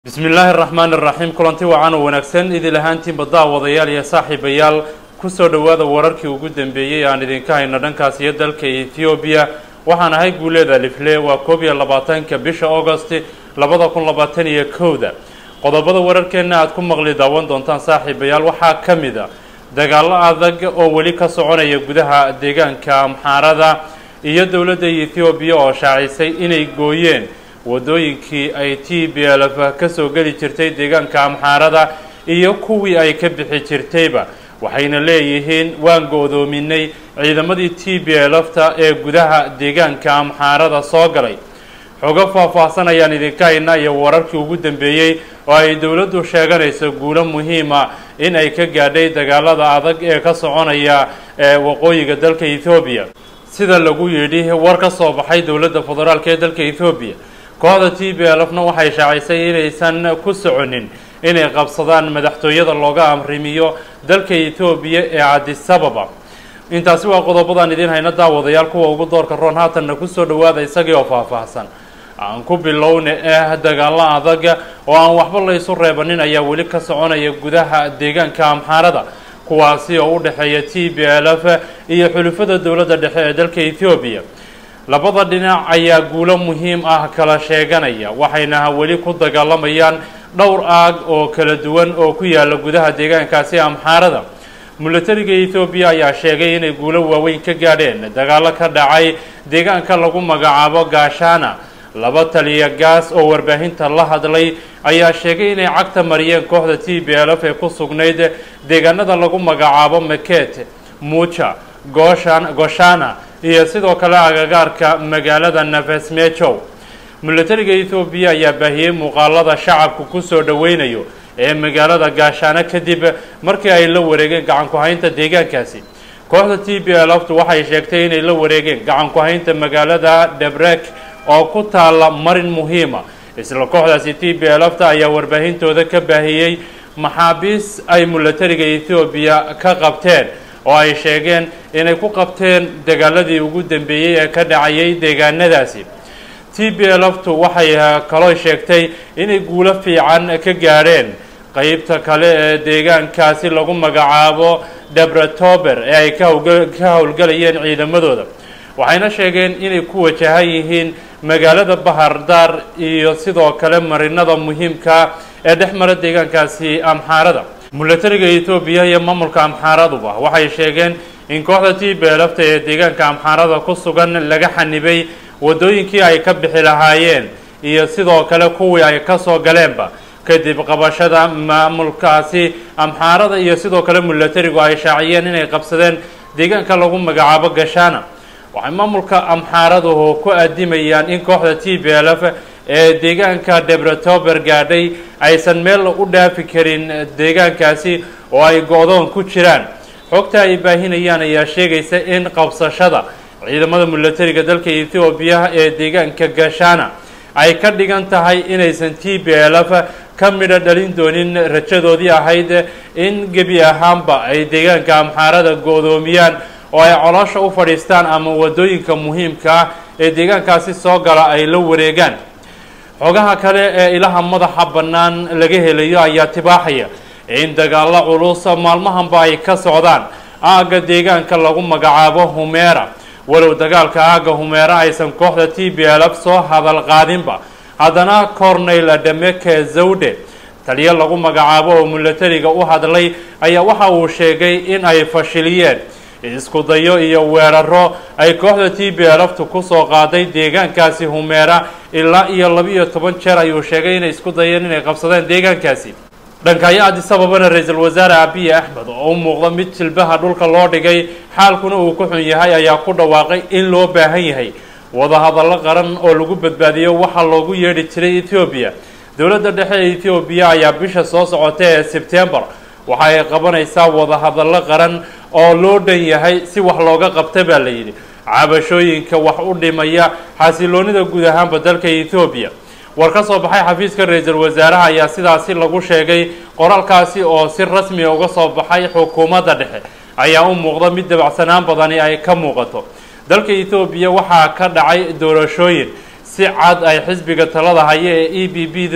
bismi illaahi araxmaan iraxiim kulanti wacan oo wanaagsan idil ahaantiinba daawadayaal iyo saaxiibayaal kusoo dhowaada wararkii ugu dambeeyey aan idinka hayno dhankaas iyo dalka ethoobiya waxaan ahay guuleeda lifle waa koob iyo labaatanka bisha augost labada kun labaatan iyo kowda qodobada wararkeenna aad ku maqli daawan doontaan saaxiibayaal waxaa ka mid a dagaallo adag oo weli ka soconaya gudaha deegaanka amxaarada iyo dowladda ethoobiya oo shaacisay inay gooyeen wadooyinkii ay t b l f kasoo geli jirtay deegaanka amxaarada iyo kuwii ay ka bixi jirtayba waxayna leeyihiin waan go-doominay ciidamadii t b l fta ee gudaha deegaanka amxaarada soo galay xogo faah-faahsan ayaan idinka haynaa iyo wararkii ugu dambeeyey oo ay dowladdu sheeganayso guulo muhiima in ay ka gaadhay dagaalada adag ee ka soconaya ee waqooyiga dalka ethoobiya sida lagu yidhi war ka soo baxay dowladda federaalk ee dalka ethoobiya kooxda t b l fna waxay shaacisay inaysan ku soconin inay qabsadaan madaxtooyada looga amrimiyo dalka ethoobiya ee cadisababa intaasi waa qodobadaan idiin hayna daawadayaal kuwa ugu doorka roon haatanna kusoo dhawaada isagii oo faahfaahsan aan ku bilowna eh dagaalo adag oo aan waxba laysu reebanin ayaa weli ka soconaya gudaha deegaanka amxaarada kuwaasi oo u dhexeeya t b l f iyo xulufada dowladda dhexe ee dalka ethoobiya labada dhinac ayaa guulo muhiim ah kala sheeganaya waxayna weli ku dagaalamayaan dhowr aag oo kala duwan oo ku yaala gudaha deegaankaasi amxaarada milatariga ethoobiya ayaa sheegay inay guulo waaweyn ka gaadheen dagaalo ka dhacay deegaanka lagu magacaabo gaashana laba taliya gaas oo warbaahinta la hadlay ayaa sheegay inay cagta mariyeen kooxda t b l f ee ku sugnayd deegaanada lagu magacaabo maket muja goshan goshana iyo sidoo kale agagaarka magaalada nafesmejow milatariga ethoobiya ayaa baahiyey muuqaalada shacabku kusoo dhoweynayo ee magaalada gaashaano kadib markii ay la wareegeen gacan ku-haynta deegaankaasi kooxda t b l ftu waxay sheegtay inay la wareegeen gacan ku-haynta magaalada debrek oo ku taala marin muhiima isla kooxdaasi t b l fta ayaa warbaahintooda ka baahiyey maxaabiis ay milatariga ethoobiya ka qabteen oo ay sheegeen inay ku qabteen dagaaladii ugu dambeeyey ee ka dhacayay deegaanadaasi t b l ftu waxay kaloo sheegtay inay guulo fiican ka gaadheen qeybta kale ee deegaankaasi lagu magacaabo debretober ee ay ka howlgalayeen ciidamadooda waxayna sheegeen inay ku wajahan yihiin magaalada bahardar iyo sidoo kale marinada muhiimka ee dhex mara deegaankaasi amxaarada milatariga ethoobiya iyo maamulka amxaaraduba waxay sheegeen in kooxda t b l fta ee deegaanka amxaarada ku sugan laga xanibay wadooyinkii ay ka bixi lahaayeen iyo sidoo kale kuwii ay kasoo galeenba kadib qabashada maamulkaasi amxaarada iyo sidoo kale milatarigu ay shaaciyeen inay qabsadeen deegaanka lagu magacaabo gashana waxay maamulka amxaaraduhu ku adimayaan in kooxda t b l f ee deegaanka debretober gaadhay aysan meel u dhaafi karin deegaankaasi oo ay go-doon ku jiraan xogta ay baahinayaan ayaa sheegaysa in qabsashada ciidamada milatariga dalka ethoobiya ee deegaanka gashana ay ka dhigan tahay inaysan t b l f ka midho dhalin doonin rajadoodii ahayd in gebi ahaanba ay deegaanka amxaarada go-doomiyaan oo ay coloosha u fadhiistaan ama wadooyinka muhiimka ah ee deegaankaasi soo gala ay la wareegaan xogaha kale ee ilaha madaxa bannaan laga helayo ayaa tibaaxaya in dagaalo culus maalmahanba ay ka socdaan aagga deegaanka lagu magacaabo humeera walow dagaalka aagga humeera aysan kooxda t b l f soo hadal qaadinba haddana corneyl dhameke zawde taliyo lagu magacaabo oo milatariga u hadlay ayaa waxa uu sheegay in ay fashiliyeen isku dayo iyo weeraro ay kooxda t b l ftu kusoo qaaday deegaankaasi humeera ilaa iyo laba-iyo toban jeer ayuu sheegay inay isku dayeen inay qabsadeen deegaankaasi dhankaayo adisababana ra-iisul wasaare abiy axmed oo u muuqda mid jilbaha dhulka loo dhigay xaalkuna uu ku xun yahay ayaa ku dhawaaqay in loo baahan yahay wadahadallo qaran oo lagu badbaadiyo waxaa loogu yeedhi jiray ethoobiya dowladda dhexe ee ethoobiya ayaa bisha soo socota ee sebtembar waxa ay qabanaysaa wadahadallo qaran oo loo dhan yahay si wax looga qabta baa la yidhi cabashooyinka wax u dhimaya xasiloonida guud ahaanba dalka ethoobiya war ka soo baxay xafiiska ra-iisul wasaaraha ayaa sidaasi lagu sheegay qoraalkaasi oo si rasmiga uga soo baxay xukuumadda dhexe ayaa u muuqda mid dabacsanaan badani ay ka muuqato dalka ethoobiya waxaa ka dhacay doorashooyin si cad ay xisbiga talada haya ee e b b du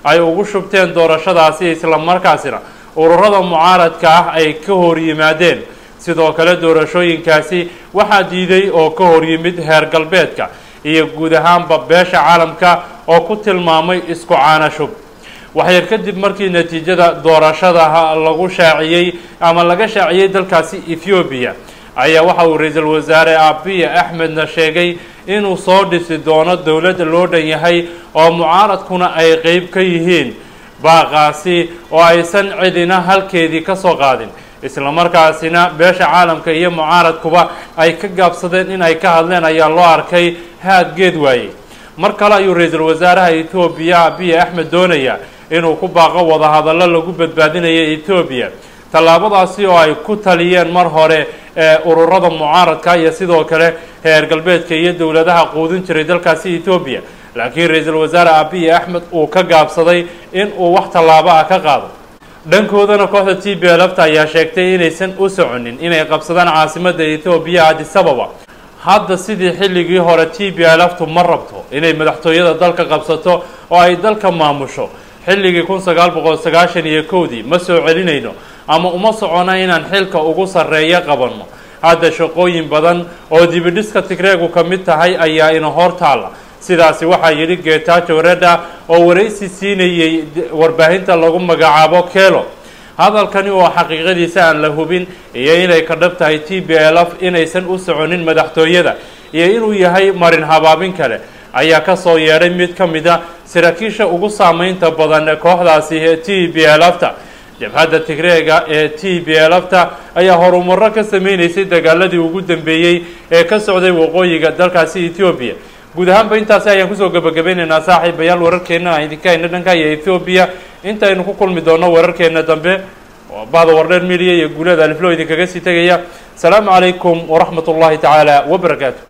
ay ugu shubteen doorashadaasi islamarkaasina ururada mucaaradka ah ay ka hor yimaadeen sidoo kale doorashooyinkaasi waxaa diiday oo ka hor yimid heer galbeedka iyo guud ahaanba beesha caalamka oo ku tilmaamay isku caanashub waxyar kadib markii natiijada doorashada lagu shaaciyey ama laga shaaciyey dalkaasi ethoobiya ayaa waxa uu ra-iisul wasaare abiya axmedna sheegay inuu soo dhisi doono dowladda loo dhan yahay oo mucaaradkuna ay qeyb ka yihiin baaqaasi oo aysan cidina halkeedii ka soo qaadin islamarkaasina beesha caalamka iyo mucaaradkuba ay ka gaabsadeen in ay ka hadleen ayaa loo arkay haad geed waayey mar kale ayuu ra-iisul wasaaraha etoobiya abiya axmed doonaya inuu ku baaqo wadahadallo lagu badbaadinayo etoobiya tallaabadaasi oo ay ku taliyeen mar hore ee ururada mucaaradka iyo sidoo kale heer galbeedka iyo dowladaha quudin jiray dalkaasi etoobiya laakiin ra-iisul wasaare abiy axmed uu ka gaabsaday in uu wax tallaabo ah ka qaado dhankoodana kooxda t b lfta ayaa sheegtay inaysan u soconin inay qabsadaan caasimadda etoobiya adisababa hadda sidii xilligii hore t b lftu ma rabto inay madaxtooyada dalka qabsato oo ay dalka maamusho xilligii kun sagaal boqol sagaashan iyo kowdii ma soo celinayno ama uma socona inaan xilka ugu sarreeya qabanno hadda shaqooyin badan oo dibidhiska tigreegu ka mid tahay ayaa ina hor taalla sidaasi waxaa yidhi getajo reda oo waraysi siinayey warbaahinta lagu magacaabo kelo hadalkani oo xaqiiqadiisa aan la hubin iyo inay ka dhab tahay t b l f inaysan u soconin madaxtooyada iyo inuu yahay marin habaabin kale ayaa kasoo yeedhay mid ka mid a saraakiisha ugu saameynta badan kooxdaasi t b lfta jabhadda tigreega ee t b lfta ayaa horumaro ka sameynaysay dagaaladii ugu dambeeyey ee ka socday waqooyiga dalkaasi ethoobiya guud ahaanba intaasi ayaan kusoo gabagabeynaynaa saaxiibayaal wararkeena aan idinka hayna dhanka iyo ethoobiya intaynu ku kulmi doono wararkeena dambe bahda wardheer media iyo guulada aliflo idinkaga sii tegaya asalaamu calaykum waraxmat ullahi tacaala wabarakaatu